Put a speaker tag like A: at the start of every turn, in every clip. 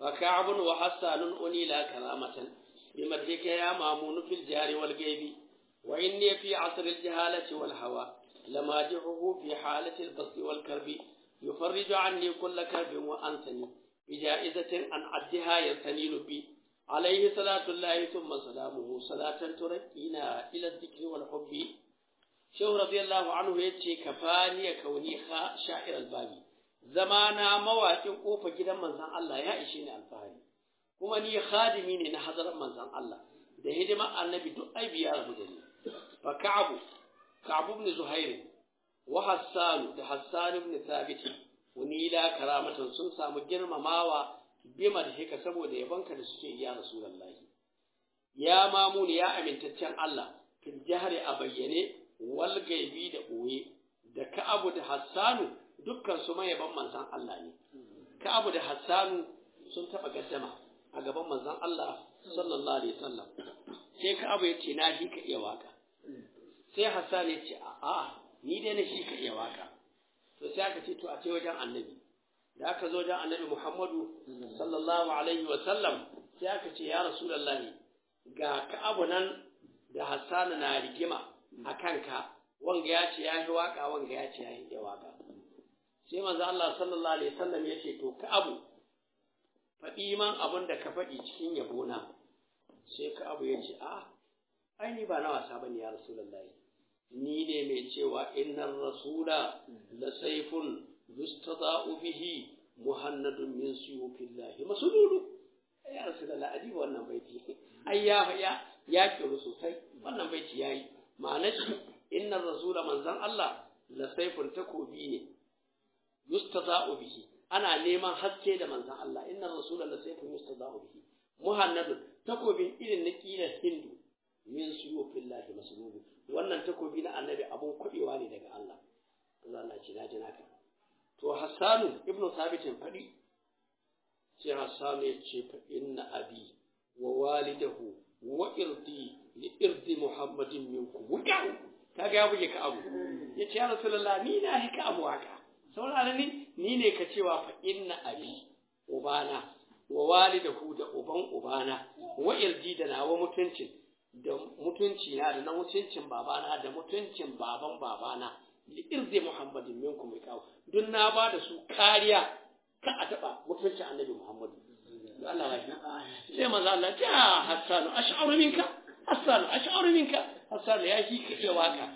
A: فكعب وحسان أنيلا كرامة بمدحك يا مامون في الجار والغيب وإني في عصر الجهالة والهوى لماجحه في حالة البسط والكرب يفرج عني كل كرب وأنثني بجائزة أن عدها يرتني لبي عليه صلاة الله ثم سلامه صلاة تركينا إلى الذكر والحب شيخ رضي الله عنه يتشي كفاني كوني شاعر البابي زمانا مواكين قوفة جدا من زن الله يا إشيني الفهري kuma ni khadimi ne na hadarar manzon Allah da hidima annabi duk aibi ya rabu da ni fa ka'abu ka'abu ibn zuhair wa hassan da hassan ibn thabit wani la karamatan sun samu girmamawa bima da hika saboda yabanka da suke ya rasulullahi ya mamuni ya amintaccen Allah fil jahri a bayyane wal gaibi da boye da ka'abu da hassanu dukkan su mayaban manzon Allah ne ka'abu da hassanu sun taba gaddama a gaban manzon Allah sallallahu alaihi wasallam sai ka abu yace na shi ka iya waka sai Hassan ya ce a ni dai na shi ka iya waka to sai aka ce to a ce wajen annabi da aka zo wajen annabi Muhammadu sallallahu alaihi wasallam sai aka ce ya rasulullahi ga ka abu nan da Hassan na rigima a kanka wanga ya ce ya yi waka wanga ya ce ya yi waka sai manzo Allah sallallahu alaihi wasallam ya ce to ka abu faɗi man abin da ka faɗi cikin yabona sai ka abu ya ce a ai ni ba na wasa ba ne ya rasulullahi ni ne mai cewa innar rasula la saifun yustada'u bihi muhannadun min suyufillahi masululu ya rasulullahi adi wannan baiti ai ya ya ya kiru sosai wannan baiti yayi ma'anar shi innar rasula manzon Allah la saifun takobi ne yustada'u bihi ana neman haske da manzan Allah inna rasula la sayfun yustadahu bihi muhannadun takobin irin na kilar hindu min suyufillahi maslubu wannan takobi na annabi abun kubewa ne daga Allah Allah Allah ce naji naka to Hassanu ibn Thabit fadi sai Hassanu ya ce fa inna abi wa walidahu wa irdi li irdi Muhammadin minkum wuka kaga ya buge ka abu yace ya Rasulullah ni na hika abu haka saurara ni ni ne ka cewa fa inna abi ubana wa walidahu da uban ubana wa irdi da nawa mutuncin da mutunci na da na mutuncin babana da mutuncin baban babana li irdi muhammadin minkum kawo duk na ba da su kariya ka a taba mutuncin annabi muhammadu Allah ya sai manzo Allah ta hasanu ash'aru minka hasanu ash'aru minka hasanu ya shi ka waka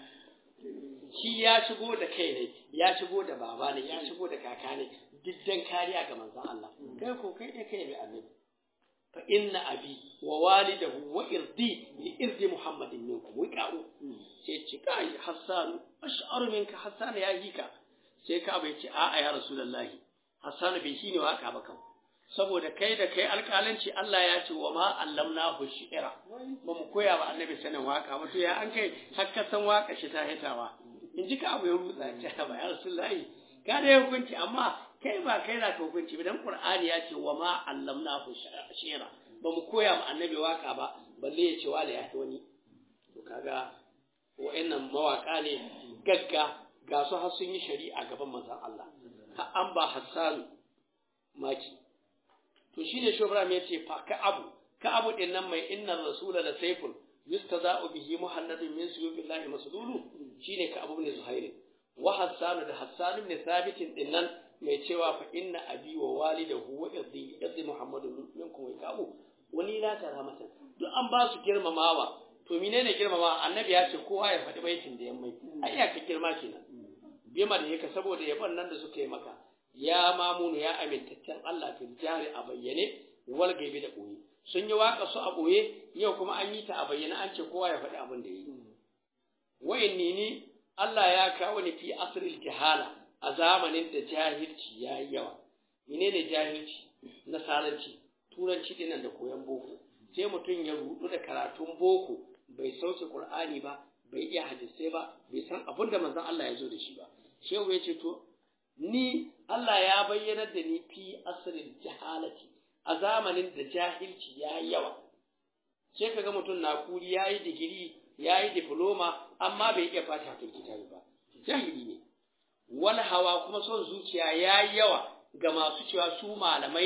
A: shi ya shigo da kai ne ya shigo da baba ne ya shigo da kaka ne diddan kariya ga manzon Allah kai ko kai ne kai ne annabi fa inna abi wa walidahu wa irdi li irdi muhammadin minkum wiqa'u sai ce kai hassan ash'aru minka hassan ya hika sai ka bai ce a'a ya rasulullahi hassan bai shine waka ba kan saboda kai da kai alƙalanci Allah ya ce wa ma allamnahu shi'ra ba mu koya ba annabi sanin waka ba to ya an kai hakka san waka shi ta hitawa in ji ka abu ya rutsa ce ba ya rasulullahi ka da hukunci amma kai ba kai na ka hukunci ba dan qur'ani ya ce wa ma allamnahu shi'ra ba mu koya ma annabi waka ba balle ya ce wala ya wani to kaga wa'annan mawaka ne gagga ga su har sun yi shari'a gaban manzon Allah har an ba Hassan maki to shine Shobram ya ce fa ka abu ka abu din nan mai innar rasula da saifun yustaza'u bihi muhammadun min suyubillahi maslulu shine ka abu ne zuhairi wa hassan da hassan ibn thabit din nan mai cewa fa inna abi wa walidahu wa irdi irdi muhammadun minkum wa kabu wani la karamatan duk an ba su girmamawa to menene girmamawa annabi ya ce kowa ya faɗi baitin da yammai ai ya ka girma kenan bima da yake saboda yabon nan da suka yi maka ya mamunu ya amintaccen Allah fil jari a bayyane wal gaibi da boye sun yi waka su a boye yau kuma an yi ta a bayyane an ce kowa ya faɗi abin da yi wa'inni ni Allah ya kawo ni fi asril jahala a zamanin da jahilci ya yi yawa menene jahilci nasaranci turanci dinan da koyon boko sai mutum ya rudu da karatun boko bai sauke qur'ani ba bai iya hadisai ba bai san abin da manzon Allah ya zo da shi ba shehu ya ce to ni Allah ya bayyana da ni fi asril jahalati a zamanin da jahilci ya yi yawa sai kaga mutum na kuri ya yi digiri ya yi diploma amma bai iya fata kan kitabi ba jahili ne wal hawa kuma son zuciya ya yi yawa ga masu cewa su malamai ne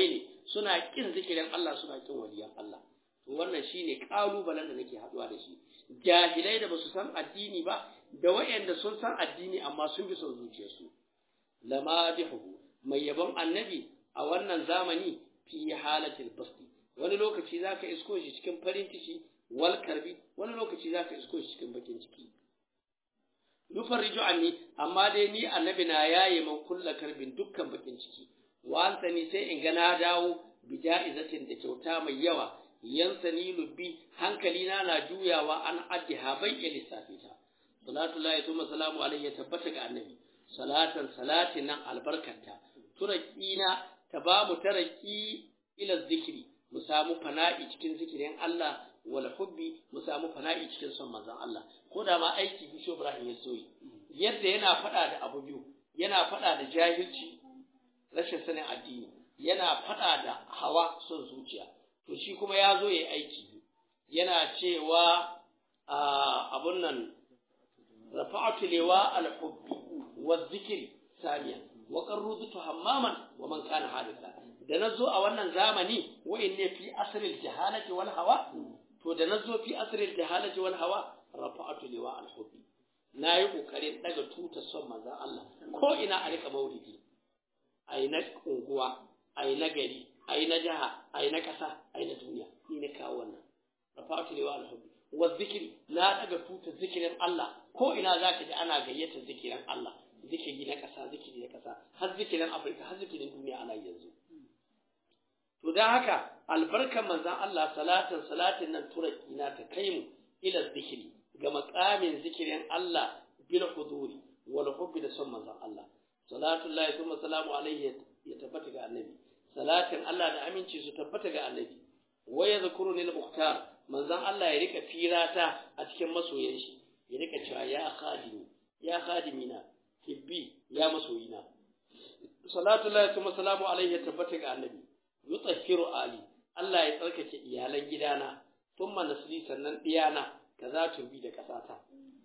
A: suna kin zikirin Allah suna kin waliyan Allah to wannan shine kalubalen da nake haduwa da shi jahilai da basu san addini ba da wayanda sun san addini amma sun bi son zuciyarsu lamadihu mai yabon annabi a wannan zamani fi halatil basti wani lokaci zaka isko shi cikin farin ciki wal karbi wani lokaci zaka isko shi cikin bakin ciki yufarriju anni amma dai ni annabi na yaye man kulla karbin dukkan bakin ciki wa ni sai in ga na dawo bi ja'izatin da kyauta mai yawa yansani lubbi hankali na na juyawa an addiha bai iya lissafi ta salatu lahi tuma salamu alaihi ya tabbata ga annabi salatan salatin nan albarkanta turakina ta ba mu taraki ila zikiri mu samu fana'i cikin zikirin Allah wal hubbi mu samu fana'i cikin son manzon Allah ko da ma aiki bisho Ibrahim ya soyi yadda yana faɗa da abu biyu yana faɗa da jahilci rashin sanin addini yana faɗa da hawa son zuciya to shi kuma ya zo ya aiki yana cewa abun nan rafa'atu liwa al-hubbi wa zikri samiyan wa qarrudu hammaman wa man kana hadisa da nazo a wannan zamani wa inne fi asril jahalati wal hawa to da nazo fi asril jahalati wal hawa rafa'atu liwa al-hubbi nayi kokarin daga tutar son manzon Allah ko ina a rika maulidi ai na unguwa ai na gari ai na jaha ai na kasa ai na duniya ni na kawo wannan rafa'atu liwa al-hubbi wa zikri na daga tutar zikirin Allah ko ina zaka ji ana gayyata zikirin Allah zikiri na kasa zikiri na kasa har zikirin Afirka har zikirin duniya ana yanzu to dan haka albarkan manzon Allah salatan salatin nan turaki na ta kai mu ila zikiri ga makamin zikirin Allah bil huduri wal hubbi da son manzon Allah salatu lillahi thumma salamu alaihi ya tabbata ga annabi salatin Allah da aminci su tabbata ga annabi wa yadhkuruni al-mukhtar manzon Allah ya rika firata a cikin masoyan shi ya rika cewa ya khadimi ya khadimina hibbi ya masoyina salatu lillahi thumma salamu alaihi ya tabbata ga annabi yutahhiru ali Allah ya tsarkake iyalan gidana thumma nasli sannan diyana kaza turbi da kasata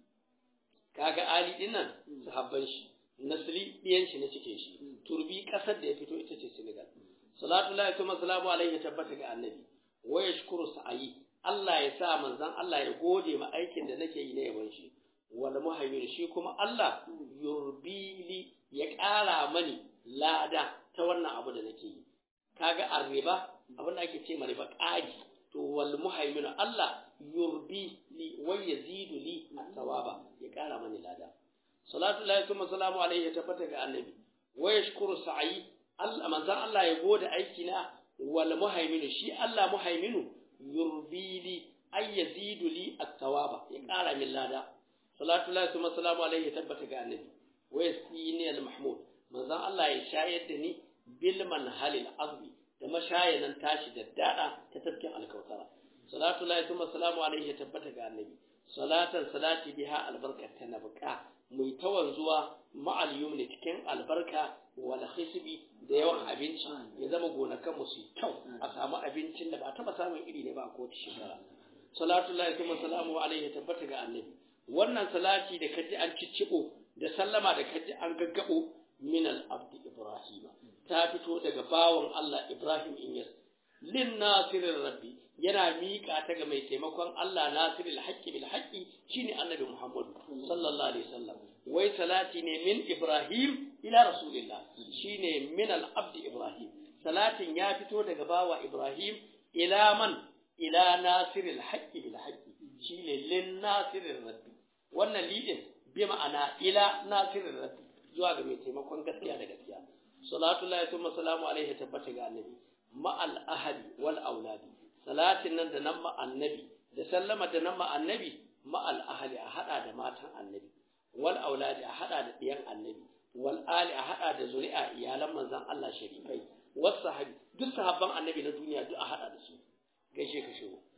A: kaga ali dinnan sahabban shi nasli diyan shi na cikin shi turbi kasar da ya fito ita ce Senegal salatu lillahi thumma salamu alaihi ya tabbata ga annabi wa yashkuru sa'i Allah ya sa manzon Allah ya gode ma aikin da nake yi na yaban shi wal muhaymin shi kuma Allah yurbili ya ƙara mani lada ta wannan abu da nake yi kaga arriba abin da ake ce ma riba ƙari to wal muhaymin Allah yurbi li wa yazidu li thawaba ya ƙara mani lada salatu lillahi kuma salamu alaihi ya tabbata ga annabi wa yashkuru sa'i Allah manzon Allah ya gode aiki na wal muhaymin shi Allah muhayminu yurbili ay yazidu li at-thawaba ya ƙara min lada salatu lillahi kuma salamu alaihi ya tabbata ga annabi wa yasini al-mahmud manzon Allah ya shayar da ni bil manhalil azmi da mashayanan tashi da dada ta tafkin alkautara salatu lillahi kuma salamu alaihi ya tabbata ga annabi salatan salati biha albarkata na buka mai tawanzuwa ma'al yumni cikin albarka wal khisbi da yawan abinci ya zama gonakan mu su kyau a samu abincin da ba taba samun iri ne ba a kowace shekara salatu lillahi kuma salamu alaihi ya tabbata ga annabi wannan salati da kaji an ciccibo da sallama da kaji an gaggabo min al-abdi ibrahima ta fito daga bawon Allah Ibrahim Inyas lin nasirin rabbi yana miƙa ta ga mai taimakon Allah nasiril haqqi bil haqqi shine annabi Muhammad sallallahu alaihi wasallam wai salati ne min Ibrahim ila rasulillah shine min al-abdi Ibrahim salatin ya fito daga bawa Ibrahim ila man ila nasiril haqqi bil haqqi shine lin nasirin rabbi wannan lidin bi ma'ana ila nasirin rabbi zuwa ga mai taimakon gaskiya da gaskiya salatu lillahi thumma salamu alaihi tabbata ga annabi ma'al ahadi wal auladi salatin nan da nan ma annabi da sallama da nan ma annabi ma'al ahadi a hada da matan annabi wal auladi a hada da diyan annabi wal ali a hada da zuri'a iyalan manzon Allah sharifai was sahabi duk sahabban annabi na duniya duk a hada da su gaishe ka shigo